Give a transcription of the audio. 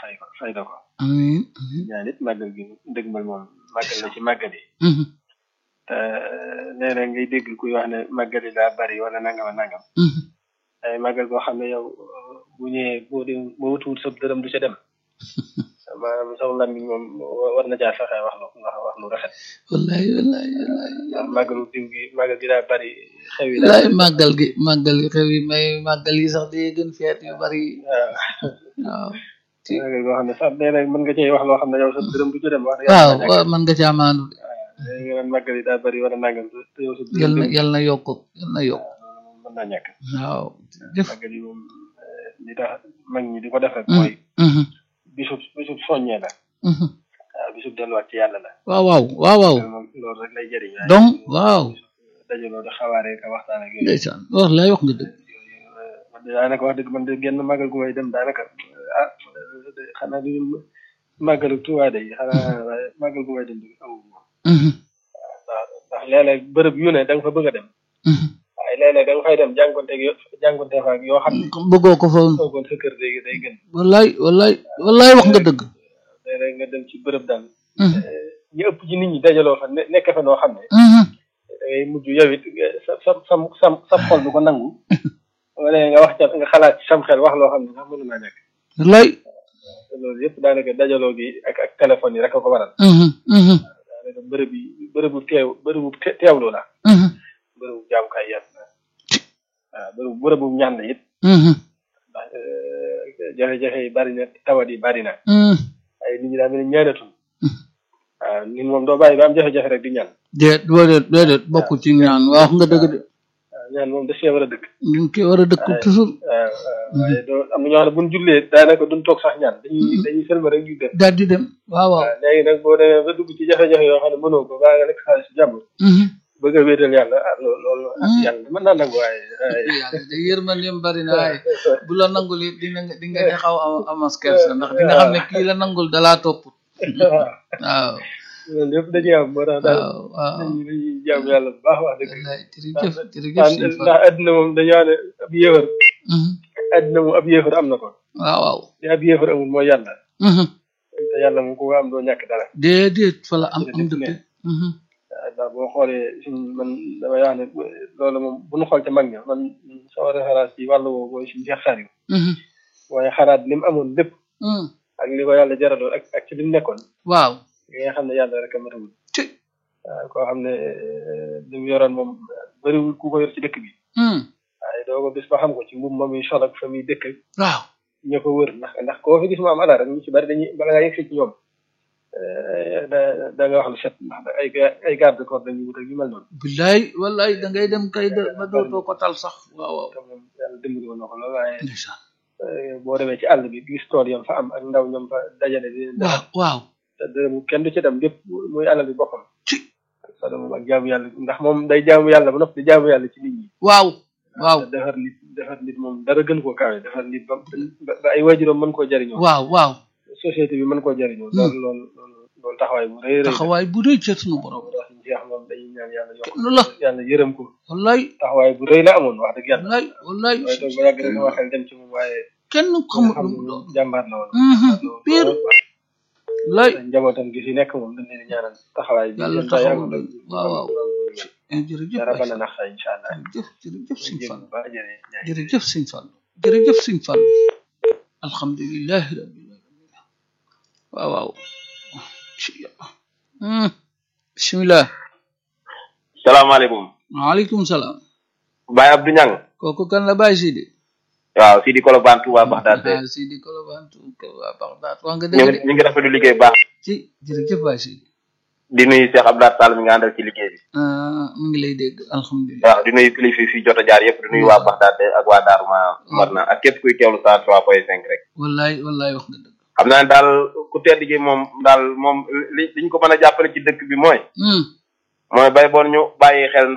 fay ko fay na ko amiin amiin ñaan it màggal gi dëgmal moom màggal la ci màggal yi Mhm, te léeg-léeg ngay dégg kuy wax ne màggal yi daa bari wala nangam ak nangam mhm. ay màggal boo xam ne yow bu ñëwee boo dem boo wutuwul sa dërëm du ca dem maanaam saw làmmiñ moom war na caa fexe wax lu wax wax lu rafet wallaay wallaay wallaay ndax màggalu diw gi màggal gi daa bari xew yi wallaay daa màggal gi màggal gi xew yi may màggal yi sax day gën feet yu bari waaw waaw ci màggal boo xam ne sax léeg-léeg mën nga cee wax loo xam ne yow sa dërëm du ca dem wax dëgg waaw yàlla waaw mën nga caa maandu de léegi nga naan màggal yi daa bari wala nangam te yow sa dërëm yal na dem yal na yokk yal na yokk mën naa ñàkk waaw jëf màggal yi moom eh, li tax mag ñi di ko def rek Mhm, mooy mhm, bisub bisub soññee la mhm. waaw bisub delluwaat ci yàlla la waaw waaw waaw waaw loolu moom loolu rek lay jëriñ waaye donc waaw dajaloo di xawaaree ka waxtaan ak yooyu ndeysaan wax lay wax nga dëgg man de daanaka wax dëgg man de genn màggal gu may dem daanaka ah xanaa di màggalu Tuubaa de xanaa waaye màggal gu may dem di awu moom Mhm, ndax ndax léeg-léeg bërëb yu ne da nga fa bëgg a dem mhm. waaye léeg-léeg da nga fay dem jànkonteeg yo jànkonteeg fa ak yoo xam ne bëggoo ko fa woon toogoon sa kër day day gën wallaay wallaay wallaay wax nga dëgg léeg-léeg nga dem ci bërëb daal Mhm, ñi ëpp ci nit ñi dajaloo fa ne nekk fa noo xam ne mhm. da ngay mujj yow it sa sa sa sa sa xol du ko nangu wala nga wax ca nga xalaat ci sam xel wax loo xam ne sax mënu naa nekk wallaay te loolu yëpp daanaka dajaloo gi ak ak téléphone yi rek a ko waral Mhm, mhm, daanaka bërëb yi bërëbu teew bërëbu te- teewlu la mhm, bërëbu jaamukaay yàlla la waaw bërëbu bërëbu ñaan la it mhm, ndax jafe-jafe yi bari na tawat yi bari na mhm. ay nit ñi daa mel ni ñaanatul waaw nit moom doo bàyyi ba am jafe-jafe rek di ñaan déet déedéet déedéet bokkul ci ñaan wax nga dëgg de waaw ñaan moom da see war a dëkk ñu ngi koy war a dëkk toujours waaw waaw waaye doo am na ñoo xam ne buñ jullee daanaka duñ toog sax ñaan dañuy dañuy sëlma rek ñu dem daal di dem waaw waaw waaw léegi nag boo demee ba dugg ci jafe-jafe yoo xam ne mënoo ko baa nga nekk xaalis jàmm Mhm. bëgg a wéetal yàlla ah loolu loolu ah Mm. yàlla mën naa nangu waaye waaye yàlla de yërmandeem bari na waaye bu la nangul it di nga di nga di xaw a amas kersa ndax di nga xam ne kii la nangul dalaa topp waaw waaw loolu lépp dañuy am moo tax daal waaw waaw dañuy dañuy jaamu yàlla bu baax wax dëgg wallaay jërëjëf jërëjëf ndax sëñ Fall ndax àddina moom dañoo ne ab yéefar Mhm. àddina moom ab yéefar am na ko waaw waaw te ab yéefar amul mooy yàlla Mhm. te yàlla moom ku ko am doo ñàkk dara déedéet fa la am am Jërëjëf dëgg Mhm. waaw ndax boo xoolee suñ man damay wax ne loolu moom bu ñu xool ca mag ña man sama référence ci wàllu woowu mooy suñu Cheikh Saliou Mhm. waaye xalaat li mu amoon lépp Mhm. ak li ko yàlla jaraloon ak ak ci li mu nekkoon waaw li nga xam ne yàlla rek a matawul ci waaw koo xam ne li mu yoroon moom bëriwul ku ko yor ci dëkk bi Mhm. waaye doo ko bis ba xam ko ci mbubb ma muy sol ak fa muy dëkk ak waaw ñoo ko wër ndax ndax koo fi gis mu am alal rek ñu ci bari dañuy bala ngaa yegg ci ñoom eh, da da nga wax lu set ndax ay ga- ay garde corps dañuy wut ak yu mel noonu billaay wallaay da ngay dem kay de ba dootoo ko tal sax waaw waaw te moom yàlla dimbali woon na ko lool waaye ndeysaan eh, boo demee ci àll bi gis tool yam fa am ak ndaw ñoom fa dajale di leen waaw waaw te dërëm kenn du ci dem lépp muy alal bi boppam ci loolu moom ak jaamu yàlla ndax moom day jaamu yàlla ba noppi di jaamu yàlla ci nit ñi waaw waaw te defar nit defar nit moom dara gën koo kawe defar nit ba ba- ba ay waajuram mën koo jariñoo waaw waaw société bi mën koo jariñoo loolu loolu loolu loolu taxawaay bu rëy rëy la taxawaay bu rëy ca sunu borom wax ñu jeex moom dañuy ñaan yàlla yokk nu la yàlla yërëm ko wallaay taxawaay bu rëy la amoon wax dëgg yàlla wallaay wallaay waaye toog ba yàgg rek sama xel dem ci moom waaye kenn nga xamul xam lu ne mu doon moom jàmbaar la woon Mhm, loolu pire wallaay njabootam gi fi nekk moom dañ leen di ñaanal taxawaay bi Yàlla yéen daal taxawu yàlla leen. waaw waaw eh, jërëjëf dara waay bana nax sa incha allah jërëjëf jërëjëf sëñ jërëjëf Fall ba jërëjëf jërëjëf sëñ Fall jërëjëf sëñ Fall alhamdulilahi rabbil alamin waaw waaw ci yàlla Hmm. bismillah salaamaaleykum waaleykum salaam Baye Abdou Niang kooku kan la bàyyi Sidi waaw Sidi Kolobane Touba Baxdaad de ah Sidi Kolobane waa Bagdad wax nga ñu dëgg ngi de ñu ngi rafetlu liggéey bu baax ci jërëjëf bàyyi Sidi di nuyu Cheikh Abdoulaye Sall mi nga àndal ci liggéey bi ah mu ngi lay dégg alhamdulilah waaw di nuyu kilifa yi fi jot a jaar yëpp di nuyu waa Baxdaad de ak waa Daaru ma Marna ak képp kuy teewlu saa trois point cinq rek wallaay wallaay wax nga dëgg xam naa ne daal ku tedd gi moom daal moom li liñ ko mën a jàppale ci dëkk bi mooy Hmm. mooy bay boon ñu bàyyi xel